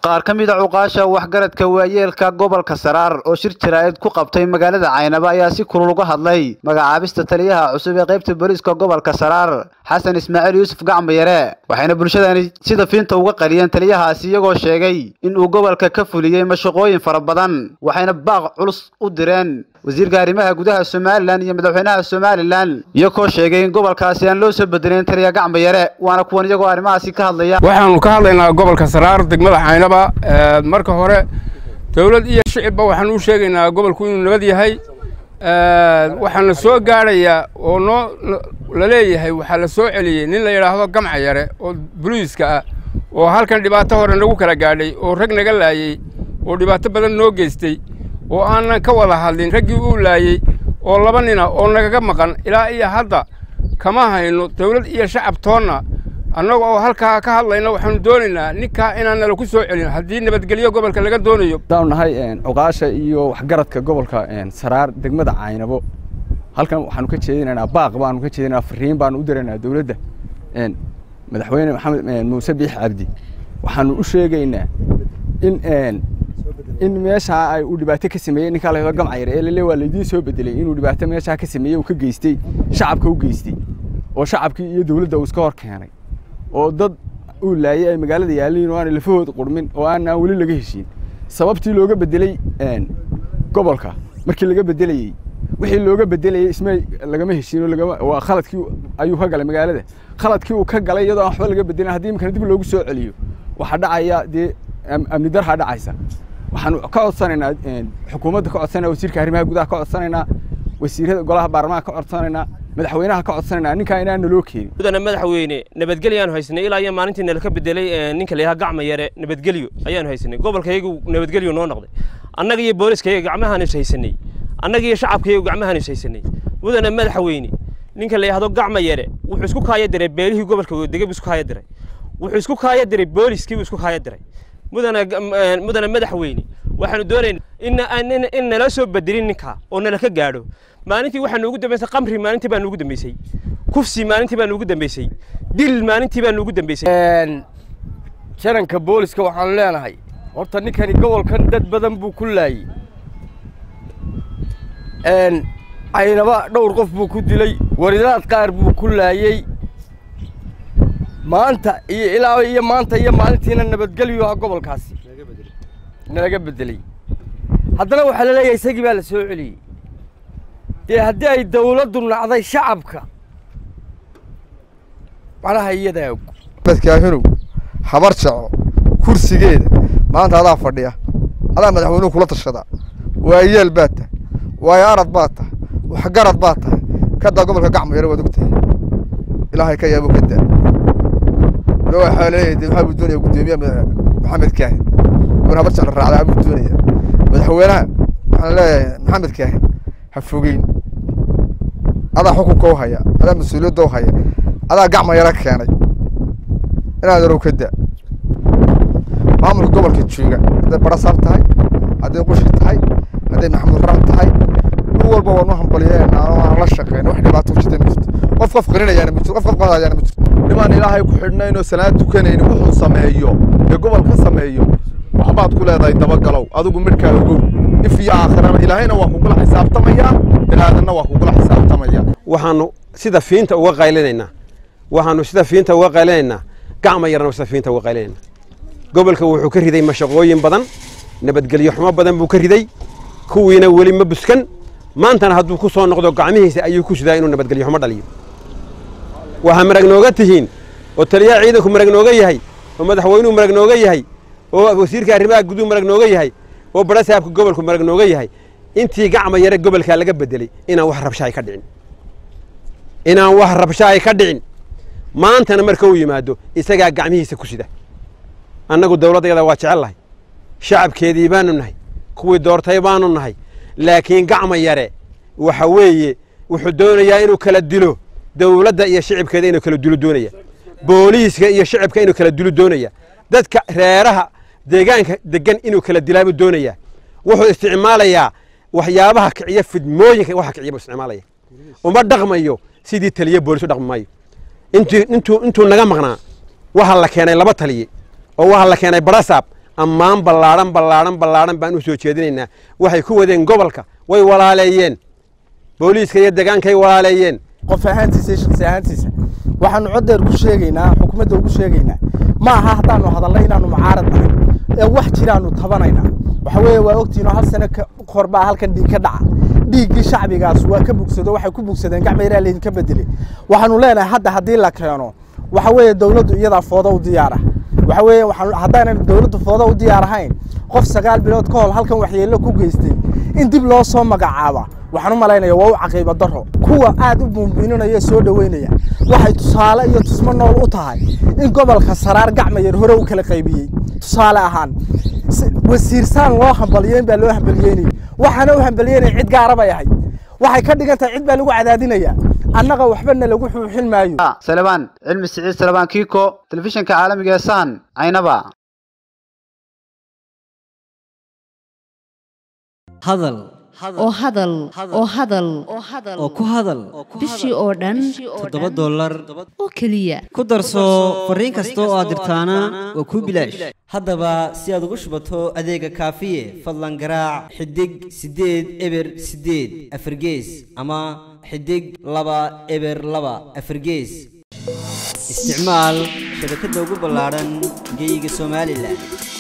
qaar ka mid a cuqaasha waxgaradka waayeelka gobolka saraar oo shir jaraa'id ku qabtay magaalada caynaba ayaa si kulul uga hadlay magacaabista taliyaha cusub ee qaybta booliiska gobolka saraar xasan ismaaciil yuusuf gacmayare waxayna bulshadani sida fiinta uga qariyeen taliyahaasi iyagoo sheegay in uu gobolka ka fuliyey mashaqooyin fara badan waxayna baaq culus u direen wasiirka arrimaha gudaha somalilan iyo madaxweynaha somalilan iyagoo sheegay in gobolkaasi aan loo soo bedelin taliya gacmayare waana kuwan iyagoo arrimahaasi ka hadlaya waxaanu ka hadlaynaa gobolka saraar degmada caynaba marka hore dowlad iyo shicibba waxaan u sheegaynaa gobolku inuu nabad yahay waxaana soo gaadhayaa oo noo la leeyahay waxaa la soo celiyey nin la yidhaahdo gamca yare oo boliiska ah oo halkan dhibaato hore nagu kala gaadhay oo rag naga laayey oo dhibaato badan noo geystay oo aanan ka wada hadlin raggii uu laayey oo laba nina oo nagaga maqan ilaa iyo hadda kama hayno dowlad iyo shacab toonna annaga oo halkaa ka hadlayna waxaanu doonaynaa ninkaa inaan nala ku soo celin haddii nabadgelyo gobolka laga doonayo haddaanu nahay cuqaasha iyo waxgaradka gobolka saraar degmada caynabo halkan waxaanu ka jeedinaynaa baaq baanu ka jeedinaa fariin baanu u diraynaa dowladda madaxweyne maxamed muuse biix cabdi waxaanu u sheegaynaa in in meeshaa ay uu dhibaato ka sameeyey ninkaa la gamcayar ee lale waa laydiin soo bedelay inuu dhibaato meeshaa ka sameeyey uu ka geystay shacabka u geystay oo shacabkii iyo dowladda uu iska hor keenay oo dad uu laayay ay magaalada yaaliin oo aanay lafahooda qurmin oo aanaan weli laga heshiin sababtii looga bedelay gobolka markii laga bedelayey wixii looga bedelayey isma lagama heshiin oo lagama waa khaladkii ayuu ka galay magaalada khaladkii uu ka galay iyadoo aan waxba laga bedelin haddii imkana dib loogu soo celiyo waxaa dhacaya dee amni darhaa dhacaysa waxaanu ka codsanaynaa xukuumadda ka codsanaynaa wasiirka arrimaha gudaha ka codsanaynaa wasiirada golaha baarlamaanka ka codsanaynaa madaxweynaha ka codsanaynaa ninkaa inaan naloo keenin mudana madaxweyne nabadgelyo haysanay ilaa iyo maalintii nalaka bedelay ninka la yidhaha gacma yare nabadgelyo ayaanu haysanay gobolkayagu nabadgelyo noo noqday annaga iyo booliskayaga gacmahaan is haysanay annaga iyo shacabkayagu gacmahaan is haysanay mudana madaxweyne ninka la yidhahdo gacma yare wuxuu isku kaaya diray beelihii gobolka dega buu isku kaaya diray wuxuu isku kaaya diray booliskii buu isku kaaya diray mudana mudana madaxweyne waxaanu doonaynaa in in nala soo bedelin ninka oo nala ka gaadho maalintii waxaa noogu dambeysay qamri maalintii baa noogu dambeysay kufsi maalintii baa noogu dambeysay dil maalintii baa noogu dambeysay jaranka booliska waxaanu leenahay horta ninkani gobolkan dad badan buu ku laayey caynaba dhowr qof buu ku dilay waridaad qaar buu ku laayey maanta iyo ilaa iyo maanta iyo maalintiina nabadgelyo ah gobolkaasi nalaga bedelay haddana waxaa la leeyahay isagii baa la soo celiyey dee haddii ay dawladdu nacday shacabka macnaha iyadaa og madkaahinow habar jaco kursigeeda maanta adaa fadhiya adaa madaxweynuhu kula tashadaa waayeel baad tahay waayo arad baad tahay waxgarad baad tahay kadaa gobolka gacmo yare waad og tahay ilaahay ka yaabo ka daa waxaa leeyahay de waxaa buu doonaya guddoomiyaha maxamed kaahin wan habar jecla raacdaa buu doonaya madaxweynaha waxaan leeyahay maxamed kaahin ha fogeyn adaa xukunka u haya adaa mas-uuliyadda u haya adaa gacma yaro keenay inaad yarow ka daa maamulka gobolka jooga hadday barasaab tahay hadday qushi tahay hadday maxamuud ram tahay mid walba waanu hambalyeena aan la shaqeyna wax dhibaato ku jirta ma jirto qof qof qarinayaana ma jirto qof qof qadayaana ma jirto nimaan ilaahay ku xidhnayn oo salaad tukanayni wuxuu sameeyo ee gobol ka sameeyo waxbaad ku leedahay dabagalow adigu midhkaa ogow if iyo aakhirana ilaahayna waa kugula xisaabtamayaa bilaadanna waa kugula xisaabtamaya waxaanu sida fiinta uga qaylinaynaa waxaanu sida fiinta uga qaylinaynaa gacma yarna sida fiinta uga qaylinaynaa gobolka wuxuu ka riday mashaqooyin badan nabadgelyo xumo badan buu ka riday kuwiina weli ma buskan maantana hadduu ku soo noqdo gacmihiisa ayuu ku sidaa inuu nabadgelyo xumo dhaliyo waxaa marag nooga tihiin oo taliyaha ciidanku marag nooga yahay oo madaxweynuhu marag nooga yahay oo wasiirka arrimaha guduhu marag nooga yahay oo barasaabka gobolku marag nooga yahay intii gacma yare gobolkaa laga bedelay inaan wax rabshaay ka dhicin inaan wax rabshaay ka dhicin maantana marka uu yimaado isagaa gacmihiisa ku sida annagu dawladdayada waa jecel lahay shacabkeedii baanu nahay kuwii doortay baanu nahay laakiin gacma yare waxa weeye wuxuu doonayaa inuu kala dilo dawladda iyo shicibkeeda inuu kala dilo doonaya booliiska iyo shicibka inuu kala dilo doonaya dadka reeraha deegaanka degan inuu kala dilaabu doonaya wuxuu isticmaalayaa waxyaabaha kiciya fidmooyinka waxa kiciya buu isticmaalaya uma dhaqmayo sidii taliye boolis u dhaqmi maayo intuu intuu intuu naga maqnaa waxaa la keenay laba taliye oo waxaa la keenay barasaab ammaan ballaadhan ballaadhan ballaadhan baan u soo jeedinaynaa waxay ku wadeen gobolka way walaaleeyeen booliiska iyo degaankay walaaleeyeen qof ahaantiisa iyo shaksi ahaantiisa waxaanu coddeer ku sheegaynaa xukuumadda ugu sheegaynaa ma aha haddaanu hadalnay inaanu mucaarad nahay ee wax jiraanu tabanaynaa waxa weeye waa ogtiinoo hal sano hor baa halkan dhiig ka dhaca dhiiggii shacbigaas waa ka bugsado waxay ku bugsadeen gacmayraa laydinka bedelay waxaanu leenahay hadda haddii la keeno waxa weeye dowladdu iyadaa foodo u diyaara waxa weeye waxaan haddaanan dowladdu foodo u diyaar ahayn qof sagaal bilood ka hor halkan waxyeello ku geystay in dib loo soo magacaaba waxaan u malaynaya waa u caqiibo daro kuwa aad u buunbuuninaya soo dhoweynaya waxay tusaale iyo tusmo nool u tahay in gobolka saraar gacmayar hore u kala qaybiyey tusaale ahaan wasiirsaan loo hambaliyeyn baa loo hambaliyeynayay waxaana u hambaliyeynaya cid gaara bay ahayd waxay ka dhigan tahay cid baa lagu cadaadinaya annaga waxbana lagu xuuxin maayo salebaan cilmi siciid salebaan kiiko telefishinka caalamiga ee saan caynaba hadal oo hadal oo hadal oo ku hadal bishii oo dhan toddoba dollar oo keliya ku darso fariin kasta oo aad dirtaana waa kuu bilaash haddaba si aad ugu shubato adeega kaafiye fadlan garaac xidig siddeed eber siddeed afargees ama xidig laba eber laba afargees isticmaal shabakadda ugu ballaadhan geyga somalilan